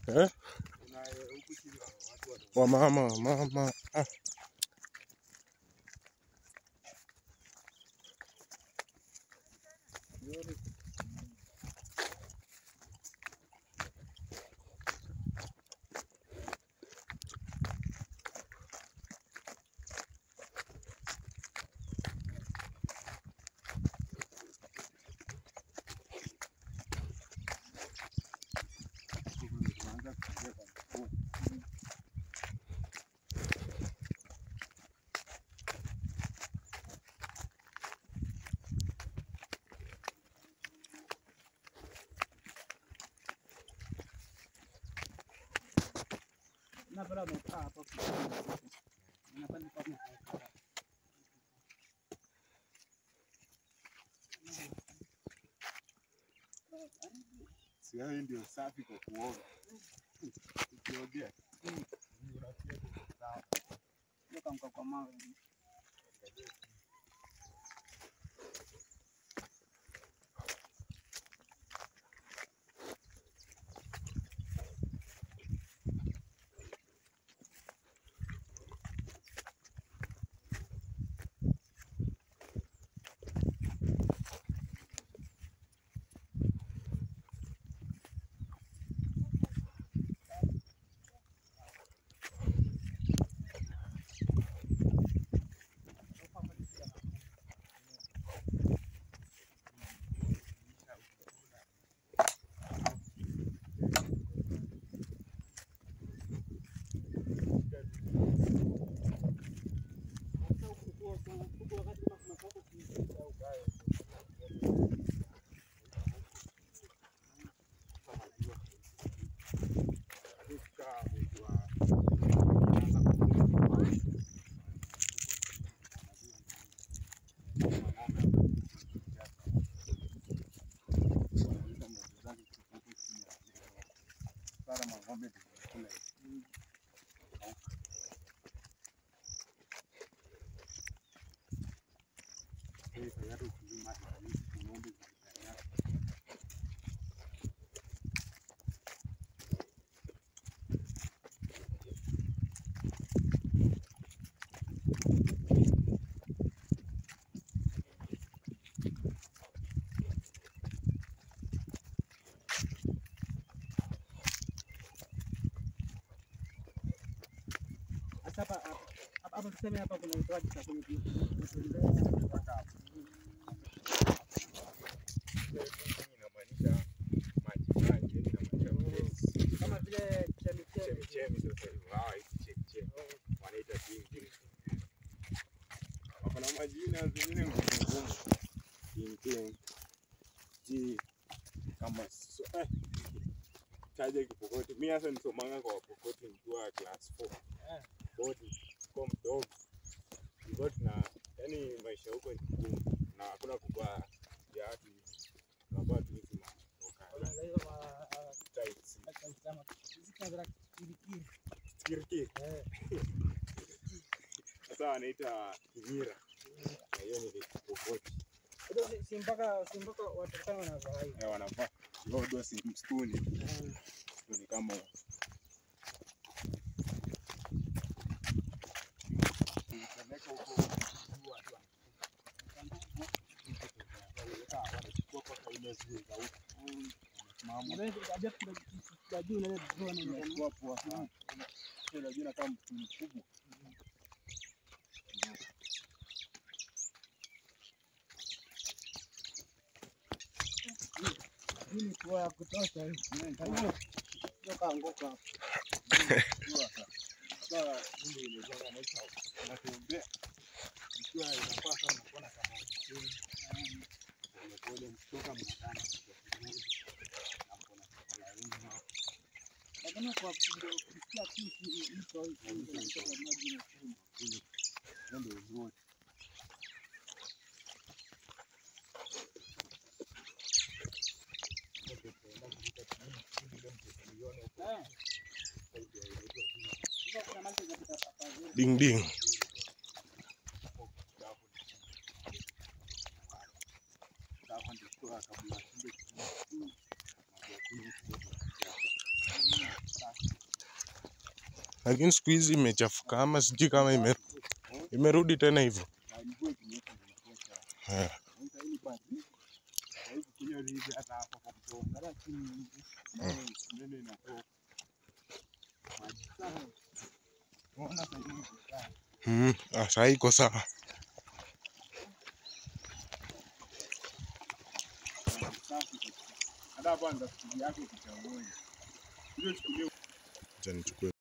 Eh? Kuna eh, huku chini wa- watu wana- Wamama, wamama. Ah. tunaanza kuingia kwa mkuu. Napenda umekaa hapo. Napenda kwa Si wewe ndio safi kwa kuoga. Ukiogea. unasikia tu sawa. Weka mkaa kwa mawe. Sasa mang'ombe ndio wanakula hivi. Hii tayari ukilima hizi ng'ombe zinatayari. Sasa hapa hapa hapa tuseme hapa kuna utoaji sasa kwenye Mpaka hapo. Inamaanisha maji maji, yani inamaanisha kama vile chemichemi. chemichemi sasa hivi. Hawa hizi chemichemi wanaita ding Wako na majina zingine ngumu ngumu. Ding ding. Ji kama so, eh. Taja Kipokoti. Mimi hasa nisomanga kwa Wapokoti nikiwa class 4. Eh. Bodi kwa mdogo. Tulikuwa tuna yani maisha huko ni ngumu na hakuna kuvaa viatu. Tunavaa tu hizi maoka Unaanza hizo ma tights. kama hizi kama kirikiri. Kiriki. Eh. Sasa wanaita Kinyira. Na hiyo ni Kipokoti. Ndio si- si mpaka si mpaka watu kama wanavaa hivi. Eh, wanavaa lodo si msituni. Eh. Msituni kama huo. Ukipeleka huko juu watu wana- wanachukua kwa ile zile za huko. Wanasimama. Na wewe unajua kuna kuna juu na ile drone na Unachukua poa sana. Sio unajua kama mtu mkubwa. hii ni kwa ya kutosha hii. Kwa hiyo sio kaanguka hapo. Sasa ndio imejenga maisha. Unatembea. Ikiwa inafaa sana kuona kama chini. Polepole mkitoka mnatana. Na kuna chakula wingi. Lakini kwa ndio kusikia kitu mto hii ndio inatoka maji na chumvi. Hiyo ndio uzuri. Eh. Sasa kuna maji yanapita hapa juu. Ding ding. Sasa lakini siku hizi imechafuka ama sijui kama ime, imerudi tena hivyo Na mvua ikinyesha inakuwa chafu. Eh, Sasa hii basi, hawezi kunywa hivi hata hapa kwa mto. Hata chini nayo nene inatoka. Maji safi. Unaona sasa hivi iko sawa. mm, ah, saa hii iko sawa Safi kabisa. Hata hapa ndo siku yake kichaoni. Ile siku Acha nichukue